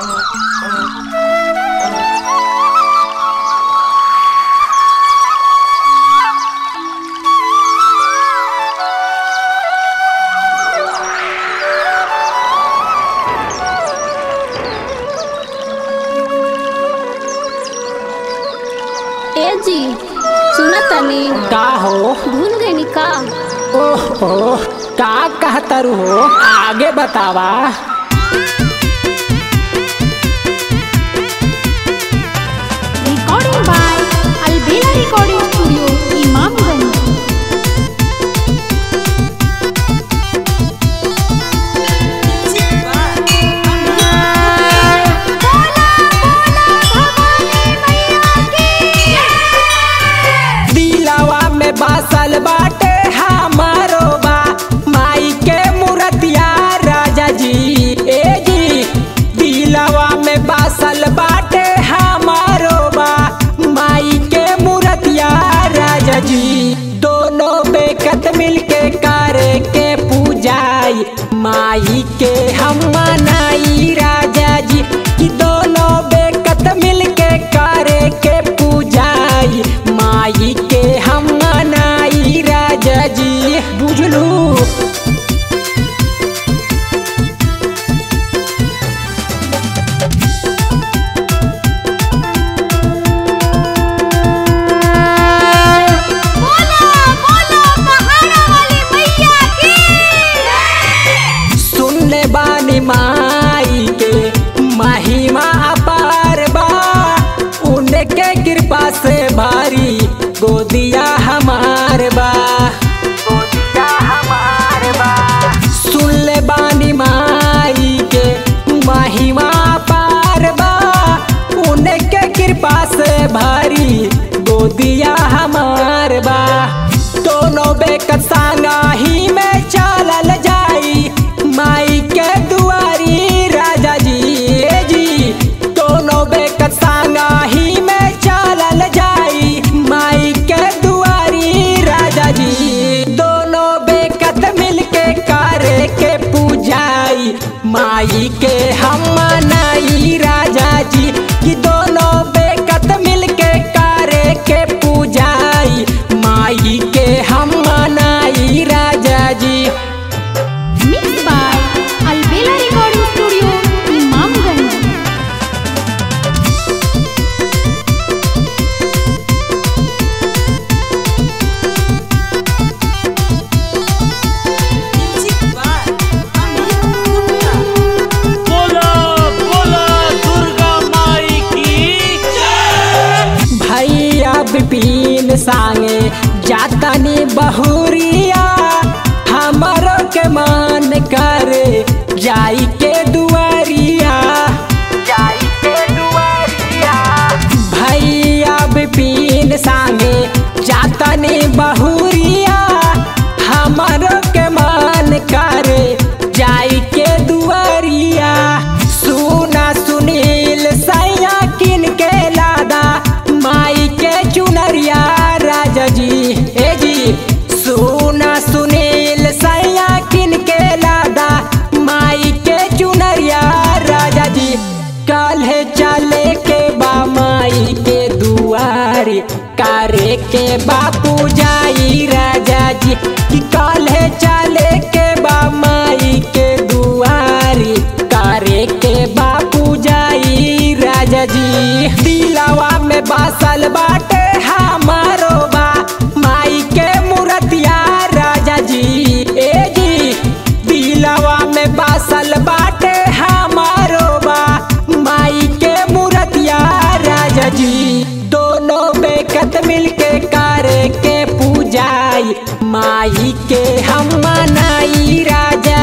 ए जी सुना तनी का हो भूल गई का ओहो का कहतरू हो आगे बतावा recording by Albela recording studio Imamganj दिलावा में बासल बाटे हमारो बा माई के मूर्तिया राजा जी ए जी दिलावा में बासल बाटे हमारो बा माई के मूर्तिया राजा जी दोनों बेकत मिलके करे के पूजाई माई के हम मनाई राजा जी कि दोनों बेकत मिलके करे के पूजाई माई के हम मनाई राजा जी बुझलू सुनले बानी माई के महिमा अपार बा उनके कृपा से भारी गोदिया हमार बा गोदिया हमार बा सुनले बानी माई के महिमा अपार बा उनके कृपा से भारी गोदिया हमार बा दोनों बेकत सांगा ही में चलल जाई माई के दुआरी राजा जी ए जी दोनों बेकत सांगा ही में चलल जाई माई के दुआरी राजा जी दोनों बेकत मिलके करे के पूजाई माई के हम मनाई राजा जी कि दोनों बेकत मिलके करे के पूजाई माई के हम मनाई राजा जी mix by Albela recording studio Imamganj बोला बोला दुर्गा माई की भैया विपिन सांगे जातनी बहुरिया हमारो के मान करे जाई के दुआरिया जाई के दुआरिया भैया विपिन सांगे जातनी बहुरिया हमारो के मान करे जाई के दुआरिया सुना सुनील सैया किन के लादा माई के चुनरिया राजा जी ए जी सुना सुनील सैया किन के लादा माई के चुनरिया राजा जी कल चले के बा माई के दुआरी करे के बापू जाई राजा जी कि कल चले के बा माई के दुआरी करे के बापू जाई राजा जी दिलावा में बासल बाटे हमारो बा माई के मूर्तिया राजा जी ए जी दिलावा में बासल बाटे हमारो बा माई के मूर्तिया राजा जी दोनों बेकत मिलके करे के पूजाई माई के हम मनाई राजा